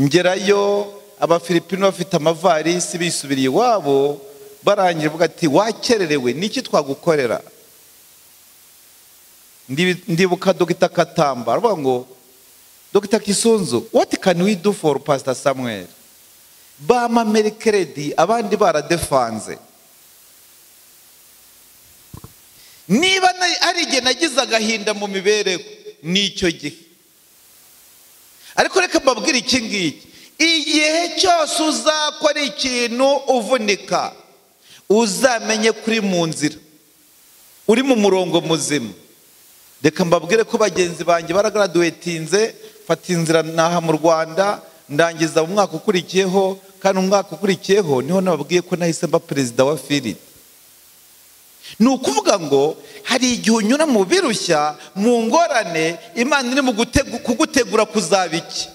ngerayo abafilipino bafite amavarisi bisubiriye iwabo barangira bavuga ati wakererewe niki twagukorera ndibuka dogita katamba aravuga ngo dogita kisunzu what can we do for pastor samuel bama merikeredi abandi baradefanze niba ari igihe nagize agahinda mu mibereho nicyo gihe ariko reka mbabwire iki ngiki igihe cyose uzakora ikintu uvunika uzamenye kuri mu nzira uri mu murongo muzima reka mbabwire ko bagenzi banjye baragaraduwetinze mfata inzira naha mu rwanda ndangiza mu mwaka ukurikiyeho kandi umwaka ukurikiyeho niho nababwiye ko nahise mba perezida wa firidi ni ukuvuga ngo hari igihe unyura mu birushya mu ngorane imana iri mu kugutegura kuzaba iki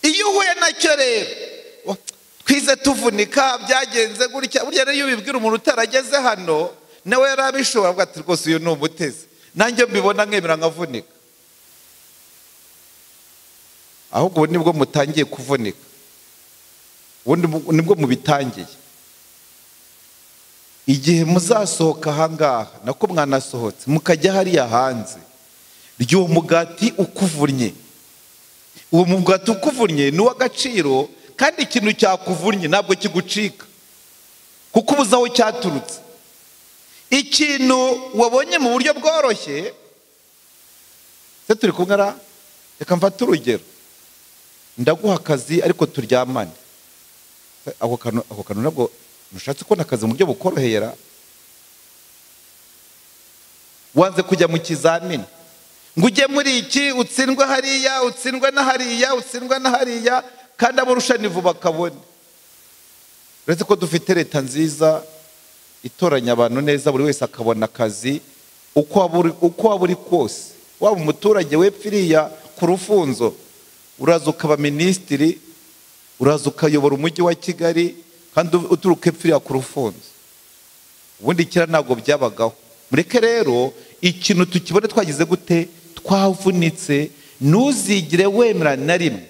iyo uhuye nacyo rero twize tuvunika byagenze gutya burya rero iyo ubibwira umuntu utarageze hano nawe yari abishobora avuga ati rwose uyu ni umutezi nanjye mbibona nkemera nkavunika ahubwo ubu nibwo mutangiye kuvunika ubundi nibwo mubitangiye igihe muzasohoka ahangaha nako mwanasohotse mukajya hariya hanze ry'uwo mugati ukuvunnye uwo mugati ukuvunnye ni uw'agaciro kandi ikintu cyakuvunnye ntabwo kigucika kuko ubuze aho cyaturutse ikintu wabonye mu buryo bworoshye se turi kumwera reka mfate urugero ndaguha akazi ariko turyamane ako kantu nabwo ntushatse kubona akazi mu buryo bukorohera wanze kujya mu kizamini ngo ujye muri iki utsindwe hariya utsindwe na hariya utsindwe na hariya kandi abarushanyi vuba bakabone uretse ko dufite leta nziza itoranya abantu neza buri wese akabona akazi uko waba uri kose waba umuturage wepfiriya ku rufunzo uraza ukaba minisitiri uraza ukayobora umujyi wa kigali kandi uturuka epfiriya ku rufunzo ubundi kera ntabwo byabagaho mureke rero ikintu tukibone twagize gute twavunitse ntuzigire wemera na rimwe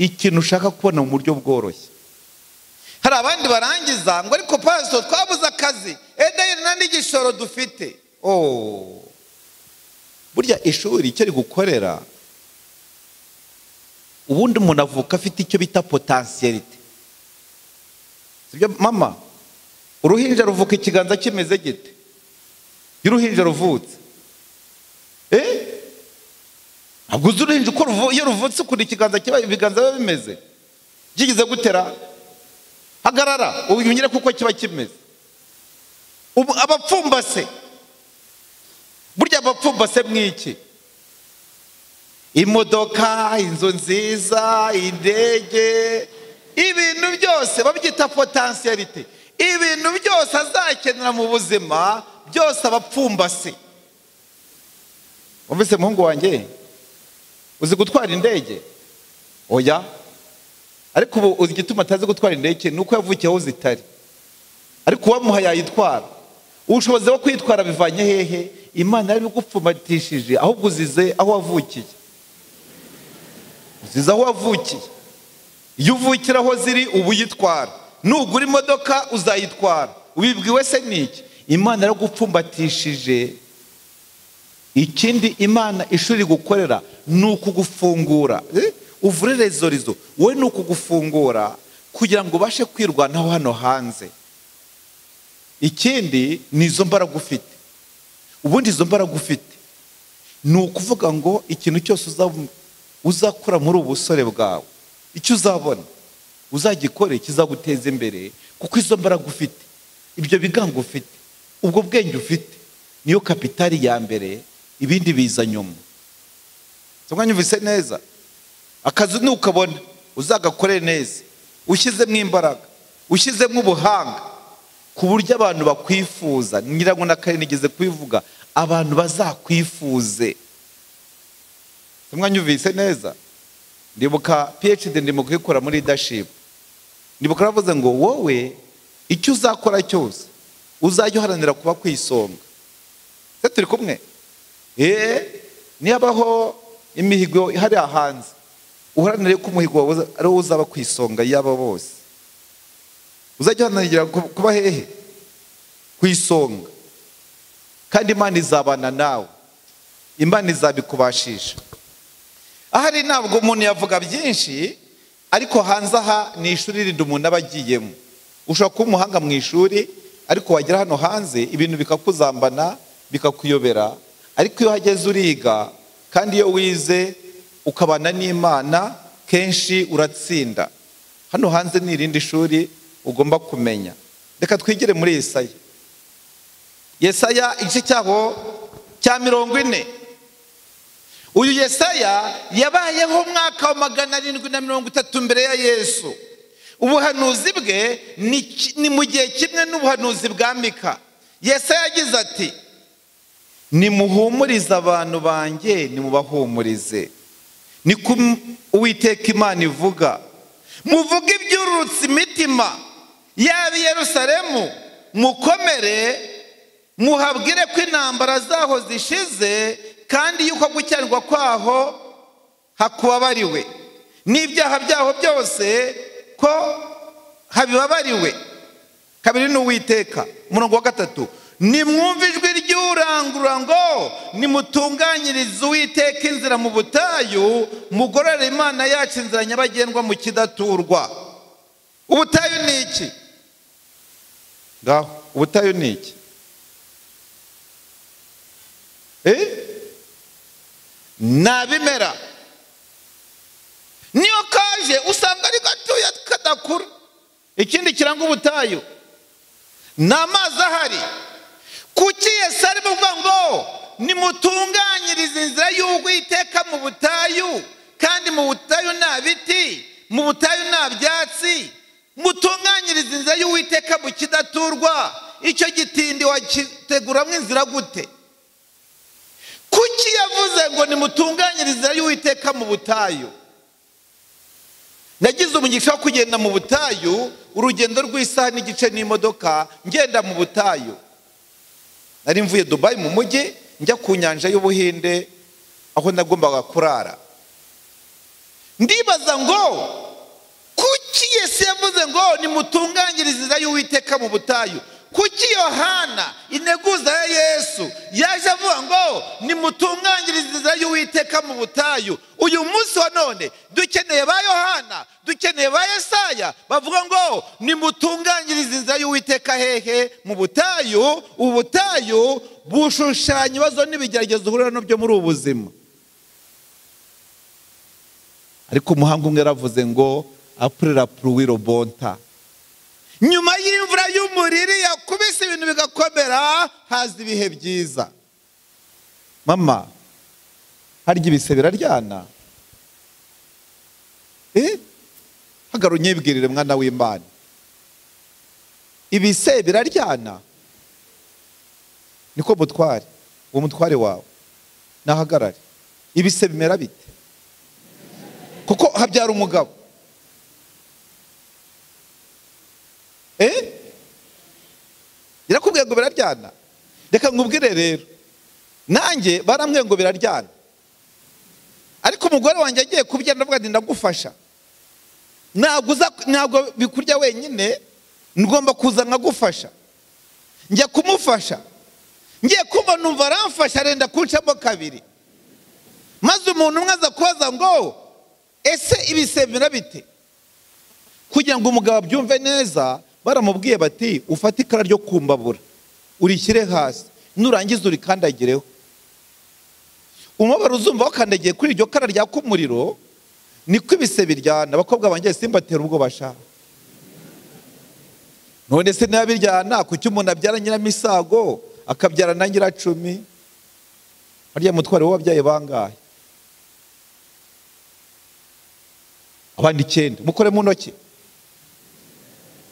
ikintu ushaka kubona mu buryo bworoshye hari abandi barangiza ngo ariko pasito twabuze akazi edayiri nta n'igishoro dufite burya ishuri icyo rigukorera ubundi umuntu avuka afite icyo bita potansiyerite mama uruhinja ruvuka ikiganza kimeze gite iyo uruhinja ruvutse ntabwo uzi uruhinja uko iyo ruvutse ukuntu ikiganza kiba ibiganza biba bimeze byigeze gutera hagarara umenyere kuko kiba kimeze abapfumbase burya abapfumbase mw'iki imodoka inzu nziza indege ibintu byose babyita potansiyerite ibintu byose azakenera mu buzima byose abapfumbase wumvise muhungu wanjye uzi gutwara indege oya ariko ubu igituma atazi gutwara indege ni uko yavukiye aho zitari ariko uwamuha yayitwara ubushobozi bwo kuyitwara bivanye hehe imana yari igupfumatishije ahubwo uzize aho wavukiye uzize aho wavukiye iyo uvukira aho ziri uba uyitwara nugura imodoka uzayitwara ubibwiwe se n'iki imana yaragupfumbatishije ikindi imana ishuri gukorera ni ukugufungura uvure rezorizo wowe ni ukugufungura kugira ngo ubashe kwirwanaho hano hanze ikindi ni izo mbaraga ufite ubundi izo mbaraga ufite ni ukuvuga ngo ikintu cyose uzakora muri ubu busore bwawe icyo uzabona uzagikore kizaguteza imbere kuko izo mbaraga ufite ibyo bigango ufite ubwo bwenge ufite niyo kapitari ya mbere ibindi biza nyuma mwanya uvise neza akazi ntukabona uzagakore neza ushyizemo imbaraga ushyizemo ubuhanga ku buryo abantu bakwifuza nyirango na kare nigeze kubivuga abantu bazakwifuze mwanya uvise neza ndibuka phd ndimo kuyikora muri dashipu ndibuka aravuze ngo wowe icyo uzakora cyose uzajya uharanira kuba ku isonga se turi kumwe eee niyo abaho imihigo ihari hanze uharanire ko umuhigo wawe uza- ari wowe uzaba ku isonga y'aba bose uzajya uharanira ku- kuba hehe ku isonga kandi imana izabana nawe imana izabikubashisha ahari ntabwo umuntu yavuga byinshi ariko hanze aha ni ishuri rindi umuntu aba agiyemo ushobora kuba umuhanga mu ishuri ariko wagera hano hanze ibintu bikakuzambana bikakuyobera ariko iyo uhageze uriga kandi iyo wize ukabana n'imana kenshi uratsinda hano hanze ni irindi shuri ugomba kumenya reka twigire muri yesaya yesaya igice cyaho cya mirongo ine uyu yesaya yabayeho umwaka wa magana arindwi na mirongo itatu mbere ya yesu ubuhanuzi bwe ni ki- ni mu gihe kimwe n'ubuhanuzi bwa mika yesaya yagize ati nimuhumurize abantu banjye nimubahumurize ni ko uwiteka imana ivuga muvuge ibyururutse imitima yaba i yerusalemu mukomere muhabwire ko intambara zaho zishize kandi yuko gucyarwa kwaho hakubabariwe n'ibyaha byaho byose ko habibabariwe kabiri ni uwiteka umurongo wa gatatu nimwumve ijwi ry'urangurura ngo nimutunganyirize uwiteka inzira mu butayu mugorore imana yacu inzira nyabagendwa mu kidaturwa ubutayu ni iki ngaho ubutayu ni iki Eh? ni abimera niyo kaje usanga ari gatoya kadakura ikindi kiranga ubutayu ni amazi ahari kuki yesi arimo kuvuga ngo nimutunganyirize inzira y'uwiteka mu butayu kandi mu butayu nta biti mu butayu nta byatsi mutunganyirize inzira y'uwiteka mu kidaturwa icyo gitindi wagiteguramo inzira gute kuki yavuze ngo nimutunganyirize inzira y'uwiteka mu butayu nagize umugisha wo kugenda mu butayu urugendo rw'isaha n'igice n'imodoka ngenda mu butayu nari mvuye dubayi mu mujyi njya ku nyanja y'ubuhinde aho nagombaga kurara ndibaza ngo kuki yesu yavuze ngo nimutunganyirize inzira y'uwiteka mu butayu kuki yohana integuza ya yesu yaje avuga ngo nimutunganyirize inzira y'uwiteka mu butayu uyu munsi wa none dukeneye ba yohana dukeneye ba yesaya bavuga ngo nimutunganyirize inzira y'uwiteka hehe mu butayu ubu butayu bushushanya ibibazo n'ibigeragezo uhurira nabyo muri ubu buzima ariko umuhanga umwe yaravuze ngo apurira puruwiro bonta nyuma y'imvura y'umuriri yakubise ibintu bigakomera haza ibihe byiza mama harya ibise biraryana Eh? hagara unyibwirire mwana w'imana ibise biraryana niko mutware uwo mutware wawe nahagarare ibise bimera bite kuko habyara umugabo Eh? Yarakubwiye ngo biraryana reka nkubwire rero nanjye barambwiye ngo biraryana ariko umugore wanjye agiye kubya ndavuga ati ndagufasha ntabwo uza ntabwo bikurya wenyine ngomba kuza nkagufasha njya kumufasha ngiye kumva numva aramfasha arenda kuncamo kabiri maze umuntu umwe aza kubaza ngo ese ibisemera bite kugira ngo umugabo abyumve neza baramubwiye bati ufate ikara ryo kumbabura urishyire hasi nurangiza urikandagireho umubabaro uzumva wakandagiye kuri iryo kara ryaka umuriro niko ibise biryana abakobwa banjye simbatera ubwo bashaka none se niba biryana kuki umuntu abyara nyiramisago akabyara na nyiracumi harya mutware w'ababyaye bangahe abandi icyenda mukore mu ntoki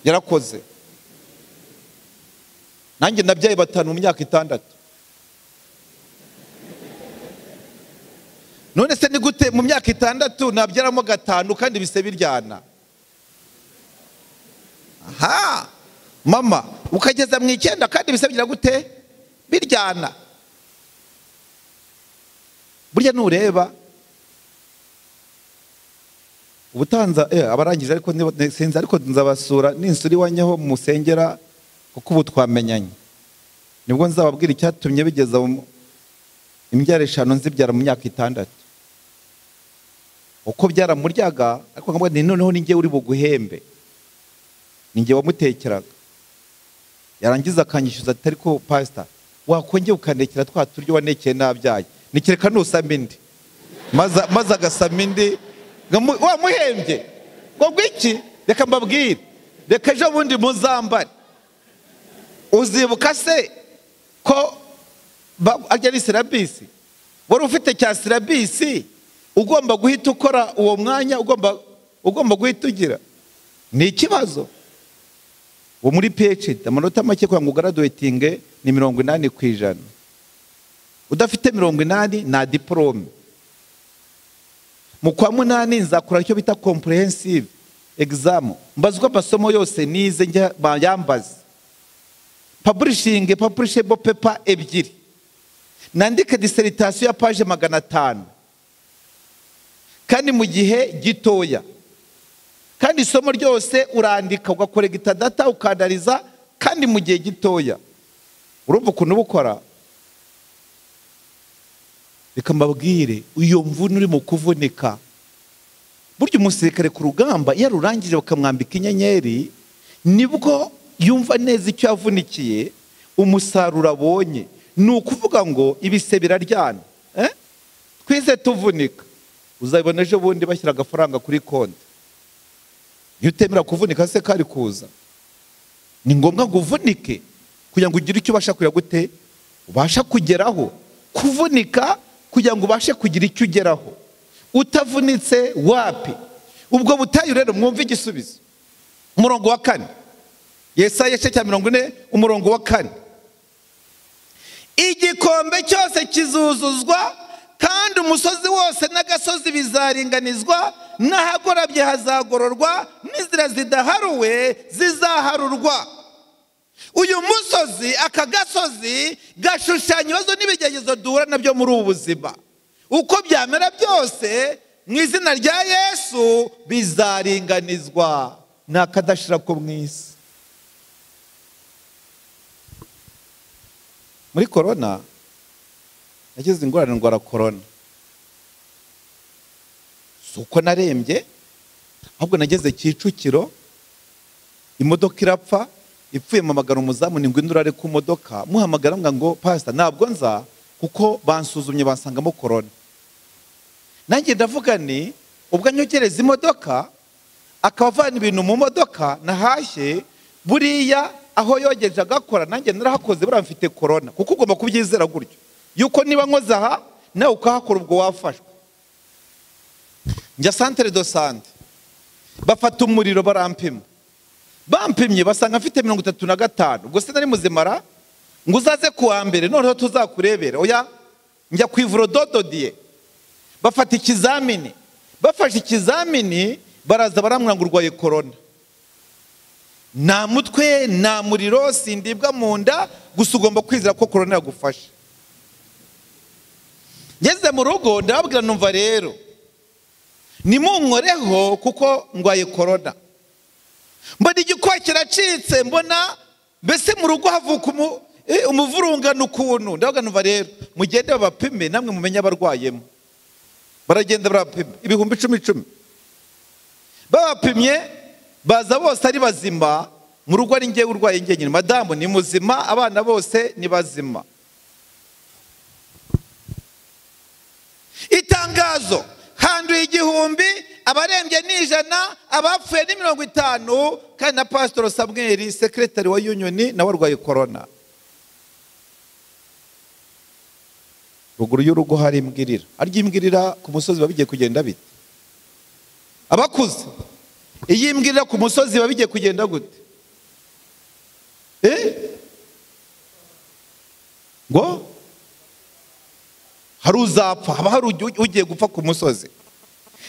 yarakoze nanjye nabyaye batanu mu myaka itandatu none se ni gute mu myaka itandatu nabyaramo gatanu kandi bise biryana aha mama ukageza mu icyenda kandi bise bigira gute biryana burya nureba ubutanza eh, abarangije ariko nibo- ne- sinzi ariko nzabasura ninsura iwanjye ho musengera kuko ubu twamenyanye nibwo nzababwira icyatumye bigeza mu- imbyaro eshanu nzibyara mu myaka itandatu uko byaramuryaga ariko nkamubwira nti noneho ni njyewe uri buguhembe ni njye wamutekeraga yarangiza akanyishyuza atari ko pasita wakongera ukandekera twa turyo wanekeye nabyaye nikereka nusama indi maze maze agasama indi ngamu- wamuhembye ngo gwiki reka mbabwire reka ejo bundi muzambare uzibuka se ko ba- ajya ari sirabisi wari ufite cya sirabisi ugomba guhita ukora uwo mwanya ugomba ugomba guhita ugira ni ikibazo ubu muri phd amanota make kugira ngo ugaraduwetinge ni mirongo inani ku ijana udafite mirongo inani nta diporome mu kwa munani nzakora icyo bita comprehensive exam mbazwa amasomo yose nize njya bayambaze publishing publishable paper ebyiri nandike dissertation ya paje magana atanu kandi mu gihe gitoya kandi isomo ryose urandika ugakoregita data ukandariza kandi mu gihe gitoya urumva ukuntu uba ukora reka mbabwire iyo mvune uri mu kuvunika burya umusirikare ku rugamba iyo arurangije bakamwambika inyenyeri nibwo yumva neza icyo yavunikiye umusaruro abonye ni ukuvuga ngo ibise biraryana eh? twize tuvunika uzabibona ejo bundi bashyira agafaranga kuri konti iyo utemera kuvunika se kari kuza ni ngombwa ngo uvunike kugira ngo ugire icyo ubasha kugira gute ubasha kugeraho kuvunika kugira ngo ubashe kugira icyo ugeraho utavunitse wapi ubwo butayu rero mwumve igisubizo umurongo wa kane yesaya igice cya mirongo ine umurongo wa kane igikombe cyose kizuzuzwa kandi umusozi wose n'agasozi bizaringanizwa n'ahagorabye hazagororwa n'inzira zidaharuwe zizaharurwa uyu musozi aka gasozi gashushanya ibibazo n'ibigeragezo duhura nabyo muri ubu buzima uko byamera byose mu izina rya yesu bizaringanizwa ni akadashira ko mu isi muri korona nagize ingorane ndwara korona si uko narembye ahubwo nageze kicukiro imodoka irapfa ipfuye mpamagara umuzamu ni ngo indi urare ku modoka muhamagara mbwa ngo pasita ntabwo nza kuko bansuzumye bansangamo korona nanjye ndavuga ni ubwo anyogereza imodoka akaba avana ibintu mu modoka nahashye buriya aho yogeje agakora nanjye narahakoze buriya mfite korona kuko ugomba kubyizera gutyo yuko niba nkoze aha nawe ukahakora ubwo wafashwe njya santere do sante bafata umuriro barampima bampimye basanga mfite mirongo itatu na gatanu ubwo se nari muzimara ngo uzaze ku wa mbere noneho tuzakurebera oya njya ku ivuro dododiye bafata ikizamini bafashe ikizamini baraza barambwira ngo urwaye korona nta mutwe nta muriro sindibwa mu nda gusa ugomba kwizera ko korona yagufashe ngeze mu rugo ndababwira numva rero nimunkoreho kuko ndwaye korona mbona igikoba kiracitse mbona mbese mu rugo havuka umu- eh, umuvurungano ukuntu ndababwira numva rero mugende babapime namwe mumenye abarwayemo baragenda barapima ibihumbi icumi icumi babapimye baza bose ari bazima mu rugo ari njyewe urwaye njyenyine madamu ni muzima abana bose ni bazima itangazo handuye igihumbi abarembye ni ijana abapfuye ni mirongo itanu kandi na pasitoro samweri sekiretari wa yunioni nawe arwaye korona ruguru y'urugo hari imbwirira harya imbwirira ku musozi biba bigiye kugenda bite abakuze iyi mbwirira ku musozi biba bigiye kugenda gute eh ngo hari uzapfa haba hari ugi- ugiye gupfa ku musozi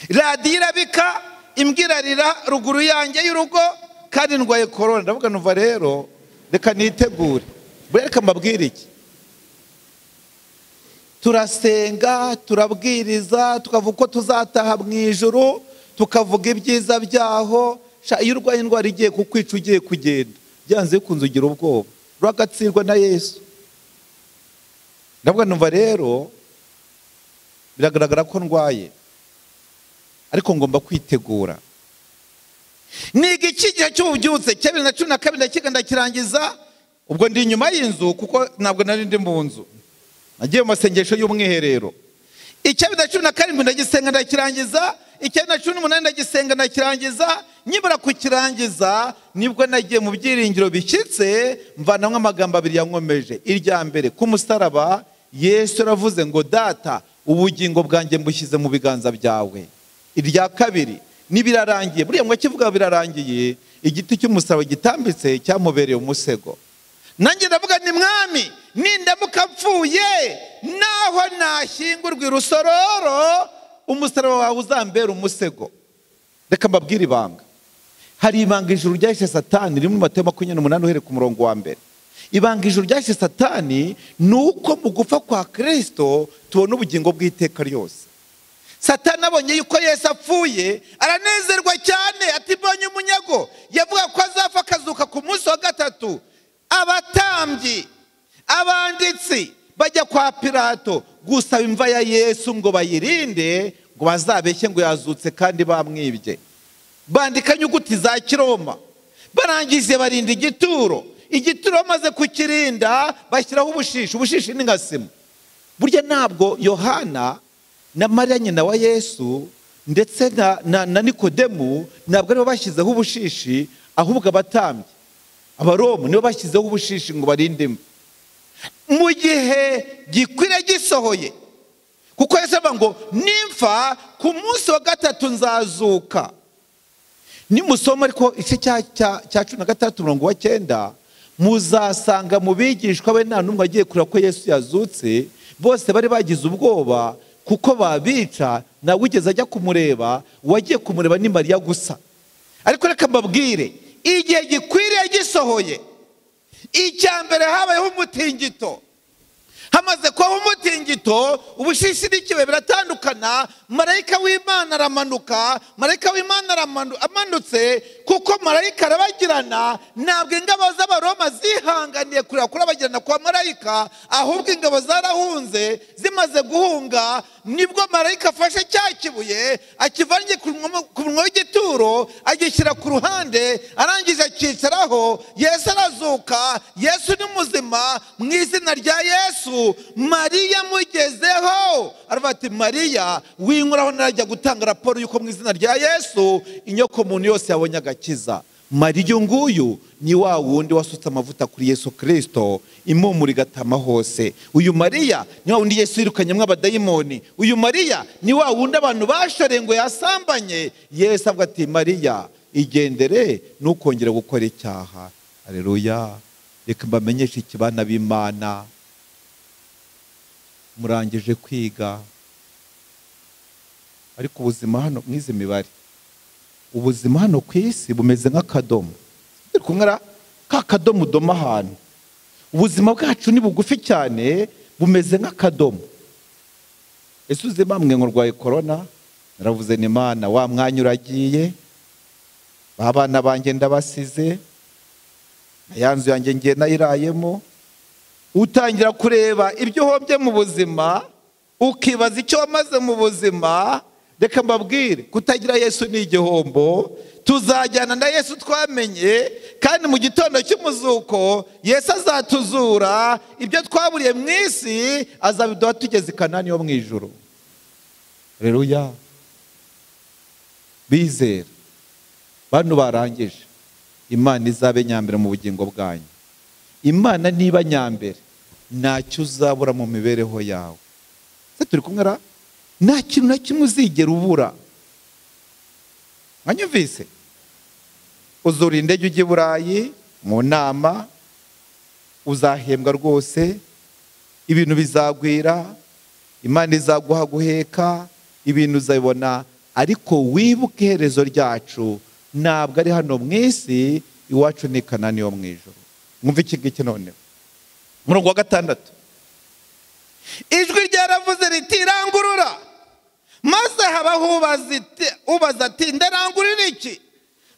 radiyo irabika imbwa irarira ruguru yanjye y'urugo kandi ndwaye korona ndavuga numva rero reka nitegure buriya reka mbabwire iki turasenga turabwiriza tukavuga uko tuzataha mu ijoro tukavuga ibyiza byaho sha iyo urwaye indwara igiye kukwica ugiye kugenda byanze bikunze ugira ubwoba uragatsirwa na yesu ndavuga numva rero biragaragara ko ndwaye ariko ngomba kwitegura niga iki gihe cy'ububyutse cya bibiri na cumi na kabiri ndakiga ndakirangiza ubwo ndi inyuma y'inzu kuko ntabwo nari ndi mu nzu nagiye mu masengesho y'umwiherero icya bibiri na cumi na karindwi ndagisenga ndakirangiza icya bibiri na cumi n'umunani ndagisenga ndakirangiza nyibura kukirangiza nibwo nagiye mu byiringiro bishyitse mvanamo amagambo abiri yankomeje irya mbere ku musaraba yesu yaravuze ngo data ubugingo bwanjye mbushyize mu biganza byawe irya kabiri n'ibirarangiye buriya mwakivuga birarangiye igiti cy'umusaraba gitambitse cyamubereye umusego nanjye ndavuga ni mwami nindamuka apfuye naho nashyingurwa irusororo umusaraba wawe uzambera umusego reka mbabwire ibanga hari ibanga ijuru ryahise satani rimwe mu matayo makumyabiri n'umunani uhereye ku murongo wa mbere ibanga ijuru ryahise satani ni uko mu gupfa kwa kirisito tubona ubugingo bw'iteka ryose satani abonye yuko Yesu apfuye aranezerwa cyane atibonye umunyago yavuga ko azapfa akazuka ku munsi wa gatatu abatambyi abanditsi bajya kwa pirato gusaba imva ya yesu ngo bayirinde ngo bazabeshye ngo yazutse kandi bamwibye bandika inyuguti za kiroma barangije barinda igituro igituro bamaze kukirinda bashyiraho ubushishi ubushishi ni nka sima burya ntabwo yohana na mariya nyina wa yesu ndetse na na na nikodemu ntabwo aribo bashyizeho ubushishi ahubwo abatambye abaromu nibo bashyizeho ubushishi ngo barinde imva mu gihe gikwira gisohoye kuko Yesu avuga ngo nimfa ku munsi wa gatatu nzazuka nimusoma ariko igice cya cumi na gatandatu mirongo wa cyenda muzasanga mu bigishwa be nta n'umwe agiye kureba ko Yesu yazutse bose bari bagize ubwoba kuko babica ntabwo ugeze ajya kumureba uwagiye kumureba ni mariya gusa ariko reka mbabwire igihe gikwiriye gisohoye icya mbere habayeho umutingito hamaze kubaho umutingito ubushishi n'ikibe biratandukana marayika w'imana aramanuka marayika w'imana aramanutse kuko marayika arabagirana ntabwo ingabo z'abaroma zihanganiye kureba kurabagirana kwa marayika ahubwo ingabo zarahunze zimaze guhunga nibwo marayika afashe cya kibuye akivanye ku munwa w'igituro agishyira ku ruhande arangije akicaraho yesu arazuka yesu ni muzima mu izina rya yesu mariya mugezeho aravuga ati mariya winkuraho narajya gutanga raporo y'uko mu izina rya yesu inyoko muntu yose yabonye agakiza mariya nguyu ni wa wundi wasutse amavuta kuri yesu kirisito impumura igatama hose uyu mariya ni wa wundi yesu yirukanyemo abadayimoni uyu mariya ni wa wundi abantu bashoreye ngo yasambanye yesu avuga ati mariya igendere ntukongere gukora icyaha areruya reka mbamenyeshe ikibana b'imana murangije kwiga ariko ubuzima hano nk'izi mibare ubuzima hano ku isi bumeze nk'akadomo turi kumwera ka kadomo udoma ahantu ubuzima bwacu ni bugufi cyane bumeze nk'akadomo ese uzima mwe urwaye korona naravuze ni imana wa mwanya uragiye ba bana banjye ndabasize ya nzu yanjye ngiye nayirayemo utangira kureba ibyo uhombye mu buzima ukibaza icyo wamaze mu buzima reka mbabwire kutagira yesu ni igihombo tuzajyana na yesu twamenye kandi mu gitondo cy'umuzuko yesu azatuzura ibyo twaburiye mu isi azabiduha tugeze i kanani yo mu ijoro rero ya bizera bano barangije imana izabe nyambere mu bugingo bwanyu imana niba nyambere ntacyo uzabura mu mibereho yawe se turi kumwe ra nta kintu na kimwe uzigera ubura mwanyumvise uzura indege ujya i burayi mu nama uzahembwa rwose ibintu bizagwira imana izaguha guheka ibintu uzabibona ariko wibuke iherezo ryacu ntabwo ari hano mu isi iwacu ni kanani yo mu ijoro mwumva iki ngiki noneho murongo wa gatandatu ijwi ryaravuze riti rangurura maze habaho ubaza iti- ubaza ati ndarangurira iki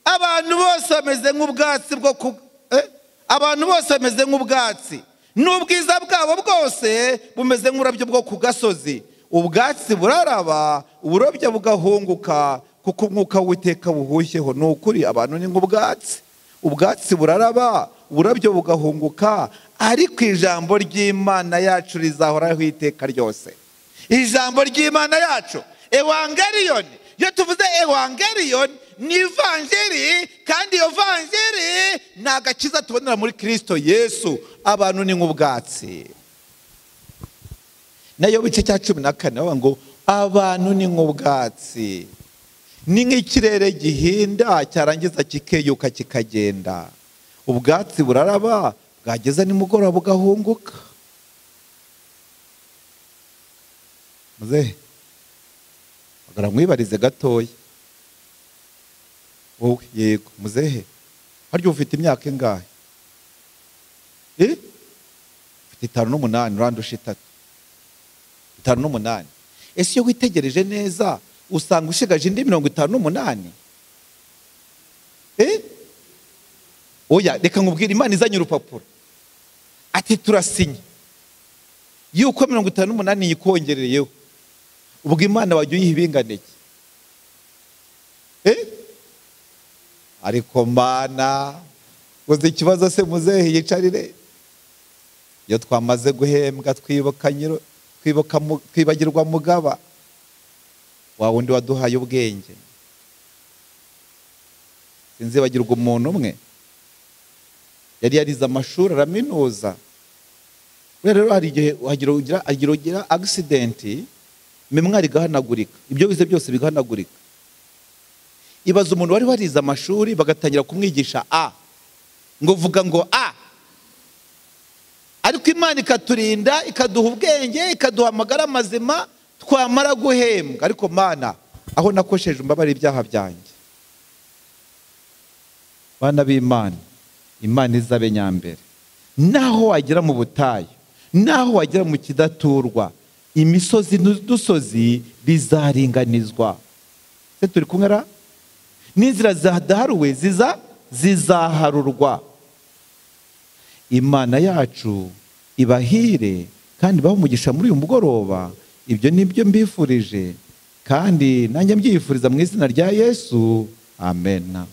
abantu bose bameze nk'ubwatsi bwo ku eh? abantu bose bameze nk'ubwatsi n'ubwiza bwabo bwose bumeze nk'urabyo bwo ku gasozi ubwatsi buraraba uburabyo bugahunguka kuko umwuka w'iteka buhushyeho ni ukuri abantu ni nk'ubwatsi ubwatsi buraraba uburabyo bugahunguka ariko ijambo ry'imana yacu rizahoraho iteka ryose ijambo ry'imana yacu ewangeliyoni iyo tuvuze ewangeliyoni ni ivanjiri kandi iyo vanjiri ni agakiza tubonera muri kirisito yesu abantu ni nk'ubwatsi nayo bice cya cumi na kane bavuga ngo abantu ni nk'ubwatsi ni nk'ikirere gihinda cyarangiza kikeyuka kikagenda ubwatsi buraraba bwageza nimugoroba bugahunguka muzehe hagarara mwibarize gatoya wowe yego muzehe harya ufite imyaka ingahe Eh? ufite itanu n'umunani urandusha itatu itanu n'umunani ese iyo witegereje neza usanga ushigaje indi mirongo itanu n'umunani Eh? oya reka nkubwire imana izanye urupapuro ati turasinye yuko mirongo itanu n'umunani yikongereyeho ubwo imana wajya uyiha ibingana iki Eh? ariko mana uzi ikibazo se muzehe yicarire iyo twamaze guhembwa twibuka nyiro twibuka mu- twibagirwa mugaba wa wundi waduhaye ubwenge sinzibagirwa umuntu umwe yari yarize amashuri araminuza buriya rero hari igihe wagira ugira agira ugira akisidenti mimwa rigahanagurika ibyo wize byose bigahanagurika ibaza umuntu wari warize amashuri bagatangira kumwigisha a ngo vuga ngo a ariko imana ikaturinda ikaduha ubwenge ikaduha amagara mazima twamara guhembwa ariko mana aho nakosheje umbabare ibyaha byanjye bana b'imana imana izabe nyambere naho wagera mu butayu naho wagera mu kidaturwa imisozi n'udusozi bizaringanizwa se turi kumwe ra n'inzira zadaharuwe ziza zizaharurwa imana yacu ibahire kandi ibahe umugisha muri uyu mugoroba ibyo ni byo mbifurije kandi nanjye mbyifuriza mu izina rya yesu amen